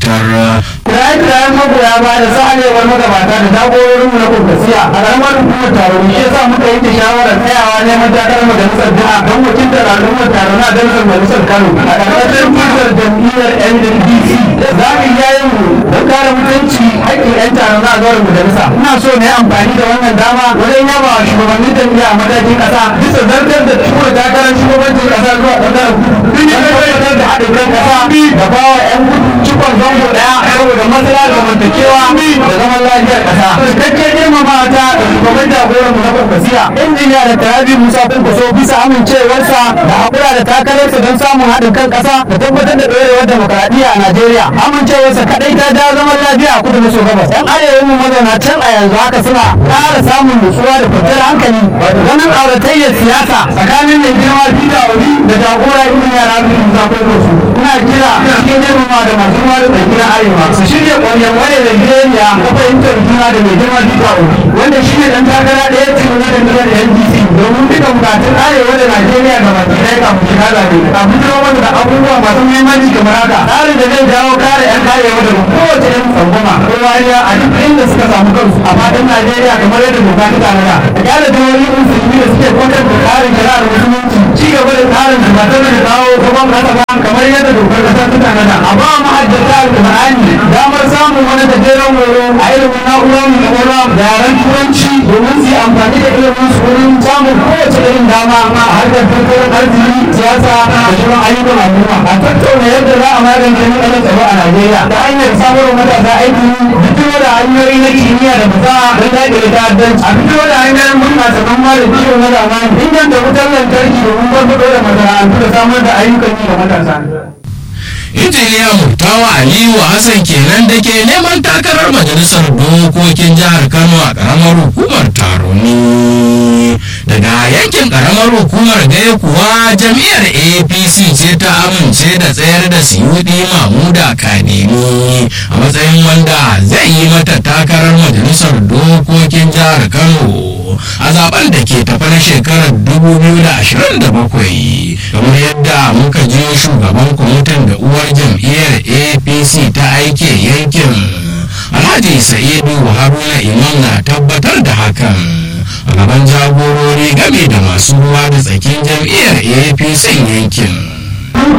gabatar kiraye-kirayen magoya ba da sa'alewar magabata da jagororin mu na kwankwasiya a ƙaramar hukumar taro shi yasa muka yanke shawarar tsayawa neman takarar majalisar jiha don wakiltar al'ummar taro na dalisar majalisar kano a ƙarƙashin tutar jam'iyyar ndc za mu yi yayin mu don kare mutunci haƙƙin 'yan taro na zuwa majalisa ina so na yi amfani da wannan dama wajen yaba wa shugabannin jam'iyya a matakin ƙasa bisa zartar da tura takarar shugabancin ƙasa zuwa ɓangaren kudu don tabbatar da haɗin kan ƙasa da bawa 'yan kudu cikon zango ɗaya saboda matsala da zamantakewa da zaman lafiyar ƙasa. Cikakken girmama ta da shugaban jagoran mu na Kwankwasiya. Injiniya da Tarabi Musa Kwankwaso bisa amincewarsa da haƙura da takararsa don samun haɗin kan ƙasa da tabbatar da ɗorewar demokaradiyya a Najeriya. Amincewarsa kaɗai ta jawo zaman lafiya a kudu maso gabas. ‘Yan arewa mu mazauna can a yanzu haka suna ƙara samun nutsuwa da kwanciyar hankali. Ganin auratayyar siyasa tsakanin mai girma Peter Obi da jagora injiniya Rabi Musa Kwankwaso. Ina kira cikin girmama da masu ruwa da tsaki na arewa su shirya ƙwarya wani da biyayya ta fahimtar juna da mai girma Peter Obi wanda shi ne ɗan takara ɗaya ce na jam'iyyar NDC domin duka bukatun arewa da Najeriya ga baki ɗaya kafin shiga zaɓe. Kafin zama mana da abubuwa masu muhimmanci kamar haka tsarin da zai jawo kare 'yan arewa daga kowace irin tsangwama ko wariya a duk inda suka samu kansu a faɗin Najeriya kamar yadda doka ta tanada. Da kyale jihohi musulmi da suke kwantar da tsarin shari'ar musulunci ci gaba da tsarin da ba tare da kawo gaban kasa ba kamar yadda dokar kasa ta tanada. A ba mahajjata alƙur'ani damar samun wani gajeren horo a ilimin na'urar mai kwakwalwa da yaren turanci domin su yi amfani da ilimin su wurin samun kowace irin dama a harkar tattalin arziki siyasa da shirin ayyukan al'umma a tattauna yadda za a magance matsalar tsaro a Najeriya ta hanyar samarwa matasa aiki fito da hanyoyi na kimiyya da fasaha don daƙile ta'addanci a fito da hanyoyin bunƙasa noma da kiwo na zamani inganta wutar lantarki domin farfaɗo da masana'antu da samar da ayyukan yi ga matasa. injiniya murtawa aliyu hassan kenan da ke neman takarar majalisar dokokin jihar kano a karamar hukumar taroni daga yankin karamar hukumar gaya kuwa jam'iyyar apc ce ta amince da tsayar da siyudi mamuda kanemi a matsayin wanda zai yi mata takarar majalisar dokokin jihar kano a zaben da ke tafi na shekarar 2027 kamar yadda muka je shugaban kwamitin da uwar jam'iyyar apc ta aike yankin alhaji sa'idu haruna imam na tabbatar da hakan a gaban jagorori game da masu ruwa da tsakin jam'iyyar apc yankin